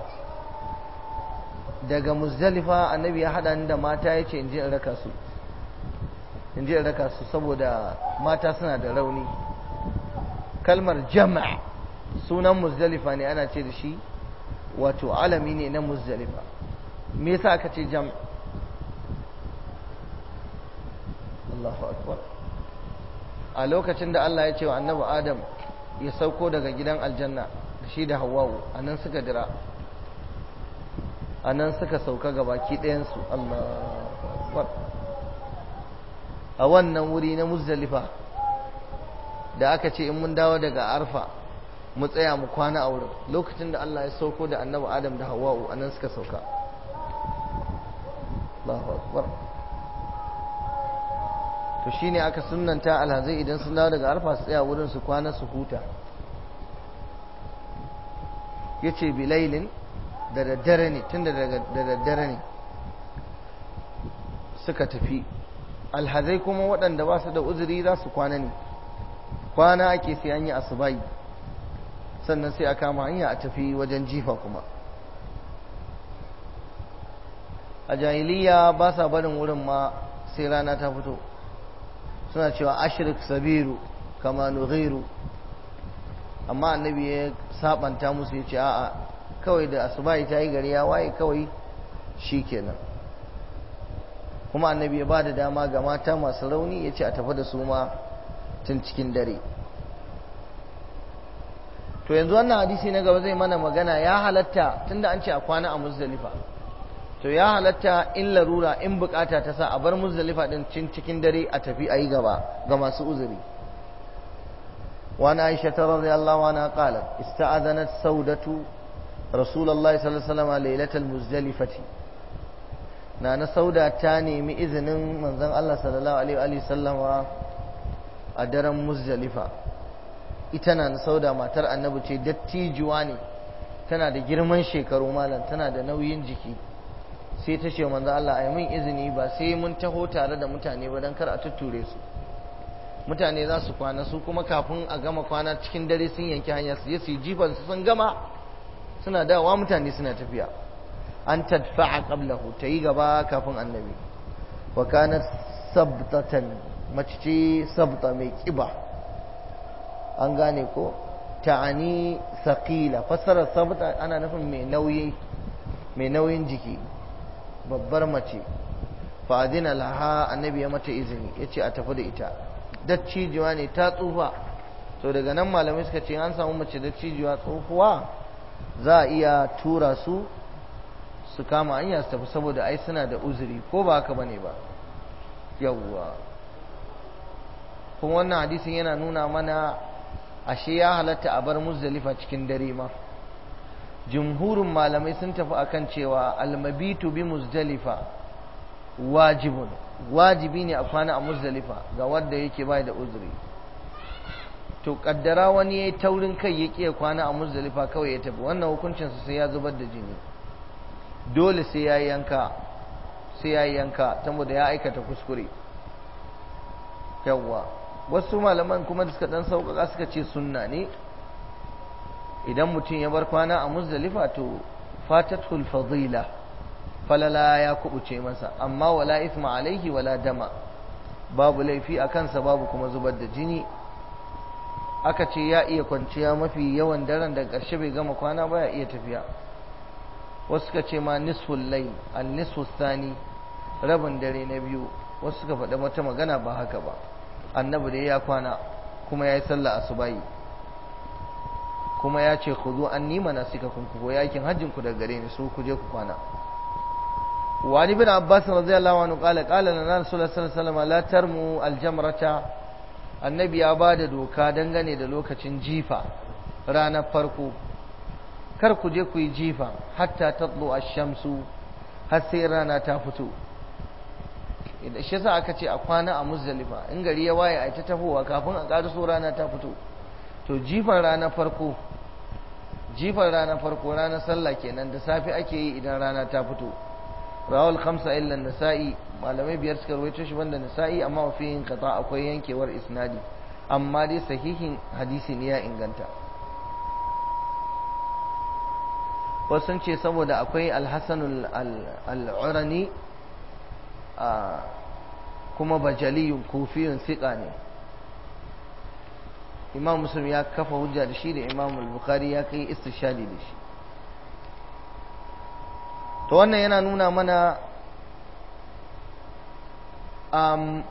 daga muzdalifa annabi ya hada ni da mata yace in je in raka su in je in raka su saboda mata suna da rauni kalmar jama' sunan muzdalifa ne ana ce da shi wato alami ne na muzdalifa me yasa aka ce jam' Allahu akbar a lokacin da Allah ya ce wa annabi Adam ya sauko daga gidan aljanna da shi da Hawwa'u anan suka dira anan suka sauka gabaki ɗayan su Allahu akbar a wannan wuri na Muzdalifa da aka ce in mun dawo daga Arfa mu tsaya mu kwana a wurin lokacin da Allah ya sauko da annabi Adam da Hawwa'u anan suka sauka Allahu akbar to shine aka sunnanta alhazai idan sun dawo daga arfa su tsaya wurin su kwana su huta yace bilailin da daddare ne tunda da daddare ne suka tafi alhazai kuma waɗanda ba su da uzuri za su kwana ne kwana ake sai an yi asubai sannan sai a kama hanya a tafi wajen jifa kuma a jahiliya ba sa barin wurin ma sai rana ta fito suna cewa ashirik sabiru kama nughiru amma annabi ya sabanta musu ya ce a'a kawai da asubahi ta yi gari ya waye kawai shi kenan kuma annabi ya ba da dama ga mata masu rauni ya ce a tafi da su ma tun cikin dare to yanzu wannan hadisi na gaba zai mana magana ya halatta tunda an ce a kwana a muzdalifa to ya halatta in larura in bukata ta sa a bar muzdalifa din cin cikin dare a tafi ayi gaba ga masu uzuri وعن عائشة رضي الله عنها قالت استأذنت سودة رسول الله صلى الله عليه وسلم ليلة المزدلفة نانا سودة تاني مئذن من ذن الله صلى الله عليه وآله وسلم أدرم مزدلفة إتنا سودة ما ترى النبي ce dattijuwa ne tana da girman shekaru malam tana da nauyin jiki sai ta ce manzo Allah ai mun izini ba sai mun taho tare da mutane ba dan kar a tutture su mutane za su kwana su kuma kafin a gama kwana cikin dare sun yanki hanya su je su yi jifan su sun gama suna dawa mutane suna tafiya an tadfa'a qablahu ta yi gaba kafin annabi wa kanat sabtatan mace ce sabta mai kiba an gane ko ta'ani saqila fassarar sabta ana nufin mai nauyi mai nauyin jiki babbar mace fa adina laha annabi ya mata izini yace a tafi da ita dattijuwa ne ta tsufa to daga nan malamai suka ce an samu mace dattijuwa tsohuwa za a iya tura su su kama hanya su tafi saboda ai suna da uzuri ko ba haka bane ba yawwa kuma wannan hadisin yana nuna mana ashe ya halatta a bar muzdalifa cikin dare ma jumhurin malamai sun tafi akan cewa almabitu bi muzdalifa wajibun wajibi ne a kwana a muzdalifa ga wanda yake bai da uzuri to kaddara wani yayi taurin kai ya kiya kwana a muzdalifa kawai ya tafi wannan hukuncin sa sai ya zubar da jini dole sai ya yanka sai ya yanka saboda ya aikata kuskure yawwa wasu malaman kuma da suka dan sauƙaƙa suka ce sunna ne idan mutum ya bar kwana a muzdalifa to fatatul fadila falala ya kubuce masa amma wala isma alaihi wala dama babu laifi a kansa babu kuma zubar da jini aka ce ya iya kwanciya mafi yawan daren da ƙarshe bai gama kwana ba ya iya tafiya wasu suka ce ma nisful layl al nisfu thani rabin dare na biyu wasu suka faɗa wata magana ba haka ba annabi da ya kwana kuma ya yi sallah asubahi kuma ya ce ku zo an nima na suka kun ku yakin hajjin ku daga gare ni su ku je ku kwana وعن ابن عباس رضي الله عنه قال قال لنا رسول الله صلى الله عليه وسلم لا ترموا الجمرة النبي ya bada doka dangane da lokacin jifa ranar farko kar ku je ku yi jifa hatta tatlu ash-shamsu har sai rana ta fito idan shi yasa aka ce a kwana a muzdalifa in gari ya waye a ta tafowa kafin a ƙaraso rana ta fito to jifan ranar farko jifan ranar farko ranar sallah kenan da safe ake yi idan rana ta fito rawal khamsa illa nasa'i malamai biyar suka rawaito shi banda nasa'i amma wa fihin qata akwai yankewar isnadi amma dai sahihin hadisi ne ya inganta wasu sun ce saboda akwai alhassan al'urani kuma bajaliyun kufiyun siƙa ne imam muslim ya kafa hujja da shi da imam al-bukhari ya kai istishadi da shi to wannan yana nuna mana um,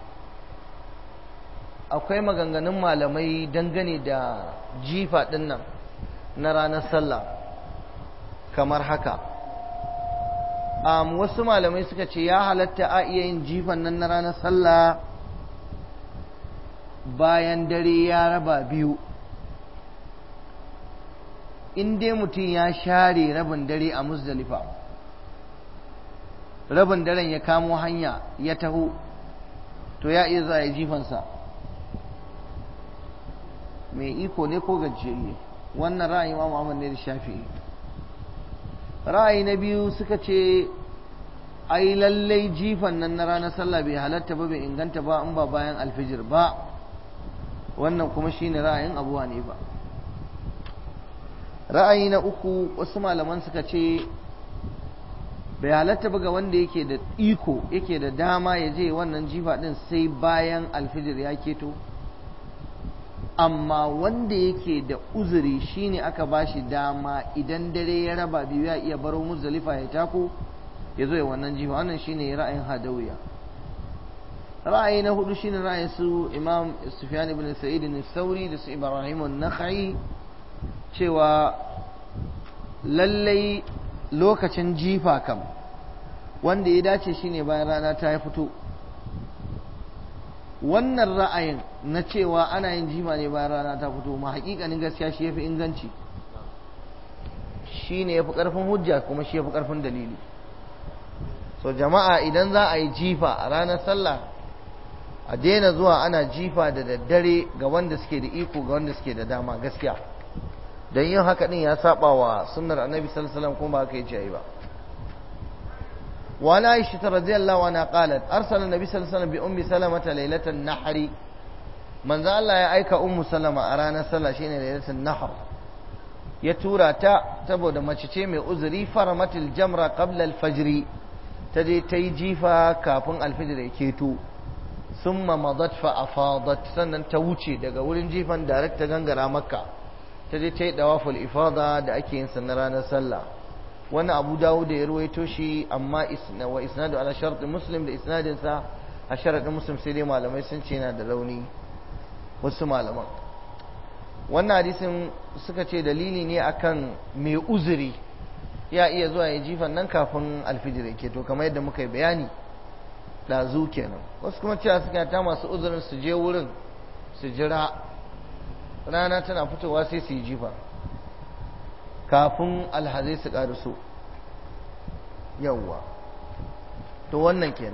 akwai maganganun malamai dangane da jifa ɗin nan na ranar sallah kamar haka um, wasu malamai suka ce ya halatta a iya yin jifan nan na ranar sallah bayan dare ya raba biyu in dai mutum ya share rabin dare a musdalifa rabin daren ya kamo hanya ya taho to ya iya za ya jifansa mai iko ne ko gajiyayye wannan ra'ayi ma Muhammad ne da shafi'i ra'ayi na biyu suka ce ai lallai jifan nan na ranar sallah bai halatta ba bai inganta ba in ba bayan alfijir ba wannan kuma shine ra'ayin abu ba ra'ayi na uku wasu malaman suka ce bai halatta ba ga wanda yake da iko yake da dama ya je wannan jifa din sai bayan alfijir ya keto amma wanda yake da uzuri shine aka bashi dama idan dare ya raba biyu ya iya baro muzdalifa ya tako ya zo ya wannan jifa wannan shine ra'ayin hadawiya ra'ayi na hudu shine ra'ayin su imam sufyan ibn sa'id al-thawri da su ibrahim an-nakhai cewa lallai lokacin jifa kam wanda ya dace shine bayan rana ta fito wannan ra'ayin na cewa ana yin jifa ne bayan rana ta fito ma hakikanin gaskiya shi yafi inganci shi ne yafi karfin hujja kuma shi yafi karfin dalili so jama'a idan za a yi jifa a ranar sallah a daina zuwa ana jifa da daddare ga wanda suke da iko ga wanda suke da dama gaskiya don yin haka din ya saba wa sunnar annabi sallallahu alaihi wasallam kuma ba ka yi jayi ba وعن عائشة رضي الله عنها قالت أرسل النبي صلى الله عليه وسلم بأم سلمة ليلة النحر من ذا الله يأيك أم سلمة أرانا صلى شين ليلة النحر يتورا تا تبو دم تشيمي أزري فرمت الجمرة قبل الفجر تجي تيجيفا كافن الفجر كيتو ثم مضت فأفاضت سنن توشي دقا ولن جيفا دارك تغنغرا مكة تجي تي دواف الإفاضة دا أكي إنسان رانا صلى wani abu dawo da ya ruwaito shi amma wa isnadu ala sharɗin muslim da isnadinsa a sharaɗin muslim sai dai malamai sun ce yana da rauni wasu malaman wannan hadisin suka ce dalili ne akan mai uzuri ya iya zuwa ya jifan nan kafin alfijir ke to kamar yadda muka yi bayani ɗazu kenan wasu kuma cewa suka ta masu uzurin su je wurin su jira rana tana fitowa sai su yi jifa kafin alhazai su ƙaruso yawwa to wannan kenan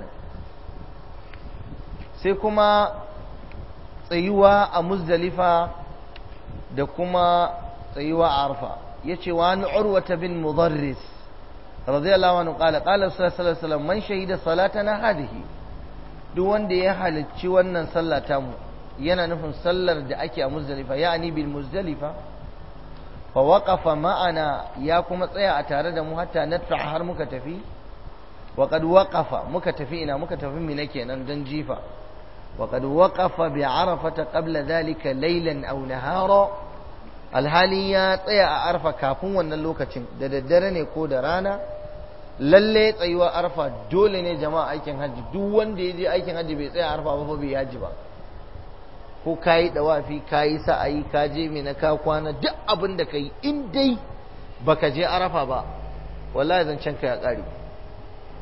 sai kuma tsayuwa a muzdalifa da kuma tsayuwa a arfa ya ce wa ni urwata bin mudarris radiyallahu anhu qala qala sallallahu alaihi wasallam man shahida salatana hadhihi duk wanda ya halicci wannan sallah tamu yana nufin sallar da ake a muzdalifa ya'ani bil muzdalifa fa waqafa ma'ana ya kuma tsaya a tare da mu hatta nadfa har muka tafi wa qad waqafa muka tafi ina muka tafi mina kenan dan jifa wa qad waqafa bi arafata qabla dhalika laylan aw nahara alhali ya tsaya a arfa kafin wannan lokacin da daddare ne ko da rana lalle tsayuwar arfa dole ne jama'a aikin hajji duk wanda ya je aikin hajji bai tsaya arfa ba bai yaji ba ko ka yi ɗawafi ka yi sa'ayi ka je mai na ka kwana duk abin da ka yi in dai baka je arafa ba wallahi zancen ka ya ƙare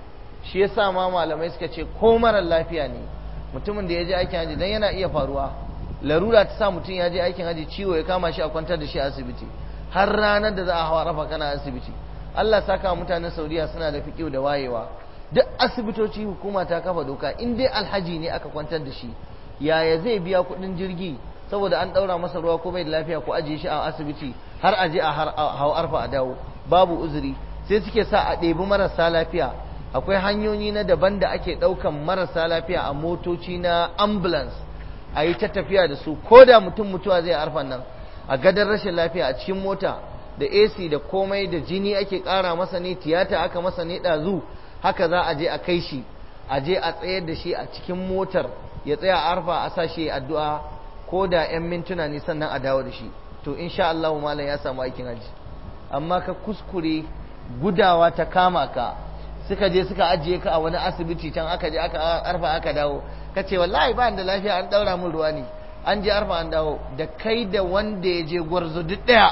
shi yasa ma malamai suka ce ko mara lafiya ne mutumin da ya je aikin haji dan yana iya faruwa larura ta sa mutum ya je aikin haji ciwo ya kama shi a kwantar da shi a asibiti har ranar da za a hawa rafa kana asibiti Allah saka mutanen Saudiya suna da fiƙiu da wayewa duk asibitoci hukuma ta kafa doka in dai alhaji ne aka kwantar da shi yaya zai biya kuɗin jirgi saboda an ɗaura masa ruwa ko bai da lafiya ko ajiye shi a asibiti har aje a hau arfa a dawo babu uzuri sai suke sa a ɗebi marasa lafiya akwai hanyoyi na daban da ake ɗaukan marasa lafiya a motoci na ambulance a yi ta tafiya da su ko da mutum mutuwa zai arfan nan a gadon rashin lafiya a cikin mota da AC da komai da jini ake ƙara masa ne tiyata aka masa ne ɗazu haka za a je a kai shi a je a tsayar da shi a cikin motar ya tsaya arfa a sa shi addu'a ko da 'yan mintuna ne sannan a dawo da shi to insha Allah malam ya samu aikin haji amma ka kuskure gudawa ta kama ka suka je suka ajiye ka a wani asibiti can aka je aka arfa aka dawo ka ce wallahi ba da lafiya an daura min ruwa ne an je arfa an dawo da kai da wanda ya je gwarzo duk daya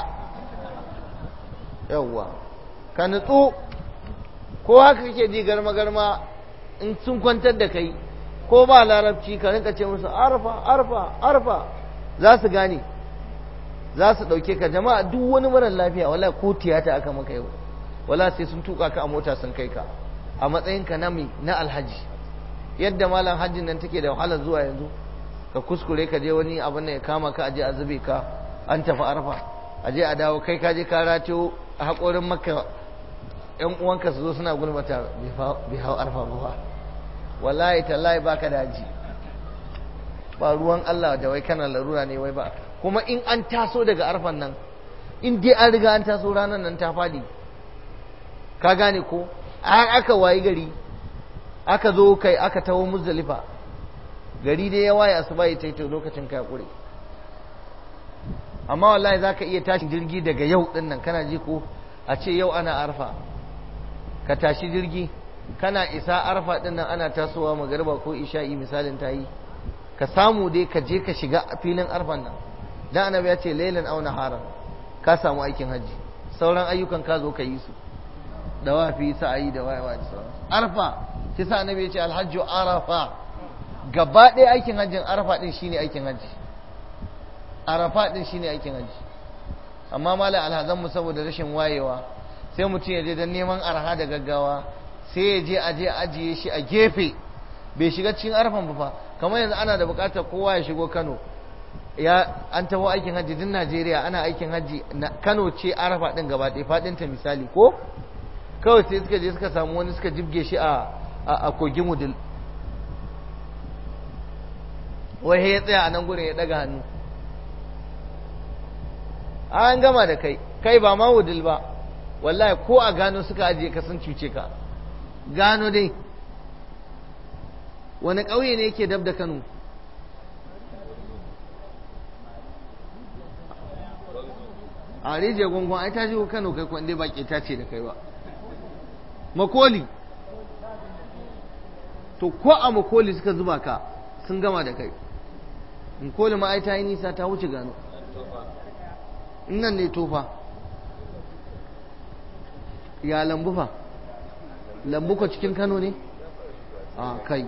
yawwa ka nutsu ko haka kake ji garma garma in sun kwantar da kai ko ba larabci ka rinka ce musu arfa arfa arfa za su gane za su ɗauke ka jama'a duk wani marar lafiya wala ko tiyata aka maka yau wala sai sun tuka ka a mota sun kai ka a matsayinka na mai na alhaji yadda malam hajjin nan take da wahalar zuwa yanzu ka kuskure ka je wani abin da ya kama ka aje a zube ka an tafi arfa aje a dawo kai ka je ka rato a haƙorin maka yan uwanka su zo suna gulmata bai hau arfa ba wallahi tallahi baka da haji ba ruwan Allah da wai kana larura ne wai ba kuma in an taso daga arfan nan in dai an riga an taso ranar nan ta fadi ka gane ko an aka wayi gari aka zo kai aka taho muzdalifa gari dai ya waye asuba ya taito lokacin kai kure amma wallahi zaka iya tashi jirgi daga yau din nan kana ji ko a ce yau ana arfa ka tashi jirgi kana isa arfa din nan ana tasowa magariba ko isha'i misalin tayi ka samu dai ka je ka shiga filin arfan nan dan annabi ya ce lailan aw naharan ka samu aikin haji sauran ayyukan ka zo ka yi su dawafi sa'ayi da wayewa da sauran arfa sai sa annabi ya ce alhajju arafa gaba ɗaya aikin hajjin arafa din shine aikin haji arafa din shine aikin haji amma malam alhazan mu saboda rashin wayewa sai mutum ya je dan neman arha da gaggawa sai ya je aje ajiye shi a gefe bai shiga cikin arfan ba fa kamar yanzu ana da bukatar kowa ya shigo Kano ya an taho aikin hajji din Najeriya ana aikin hajji Kano ce arafa din gaba ɗaya fadin ta misali ko kawai sai suka je suka samu wani suka jibge shi a a kogin wudil wai ya tsaya a nan gurin ya daga hannu an gama da kai kai ba ma wudil ba wallahi ko a gano suka ajiye ka sun cuce ka gano dai wani ƙauye ne yake dab da kano a rijiyar gungun ai ta shigo kano kai kwande ba ta ce da kai ba makoli to ko a makoli suka zuba ka sun gama da kai makoli ma ai ta yi nisa ta wuce gano nan ne tofa ya lambu fa lambu ko cikin kano ne a kai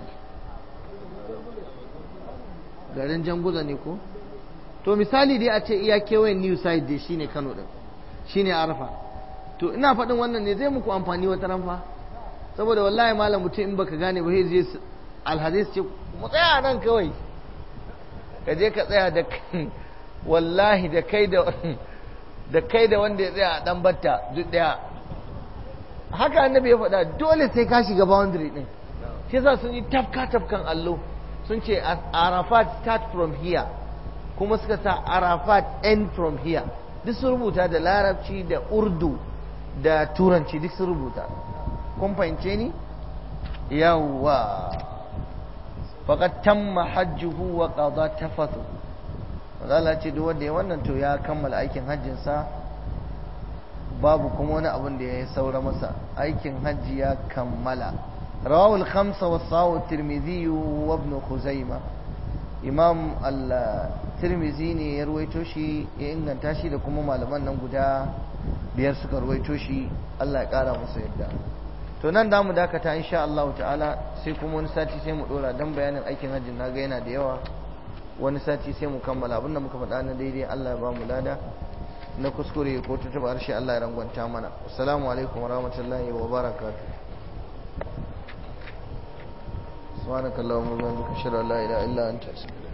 garin janguza ne ko to misali dai a ce iya kewayen new side dai shine kano din shine arafa to ina faɗin wannan ne zai muku amfani wata ranfa saboda wallahi malam mutum in baka gane ba zai alhadis ce mu tsaya nan kawai ka je ka tsaya da wallahi da kai da da kai da wanda ya tsaya a dan batta duk daya haka annabi ya faɗa dole sai ka shiga boundary din shi yasa sun yi tafka tafkan allo sun ce arafat start from here kuma suka sa arafat end from here duk sun rubuta da larabci da urdu da turanci duk sun rubuta kun fahimce ni yawwa faqad tamma hajjuhu wa qada tafathu Allah ce duk wanda ya wannan to ya kammala aikin hajjinsa babu kuma wani abin da ya saura masa aikin hajji ya kammala rawahul khamsa wa sawu tirmidhi wa ibn khuzaima imam al-tirmidhi ne ya ruwaito shi ya inganta shi da kuma malaman nan guda biyar suka ruwaito shi Allah ya kara musu yadda to nan da mu dakata insha Allah ta'ala sai kuma wani sati sai mu dora dan bayanin aikin hajji na ga yana da yawa wani sati sai mu kammala abinda muka faɗa na daidai Allah ya ba mu lada na kuskure ko tutuba harshe Allah ya rangwanta mana assalamu alaikum wa rahmatullahi wa barakatuh subhanakallahumma wa bihamdika ashhadu an la ilaha illa anta astaghfiruka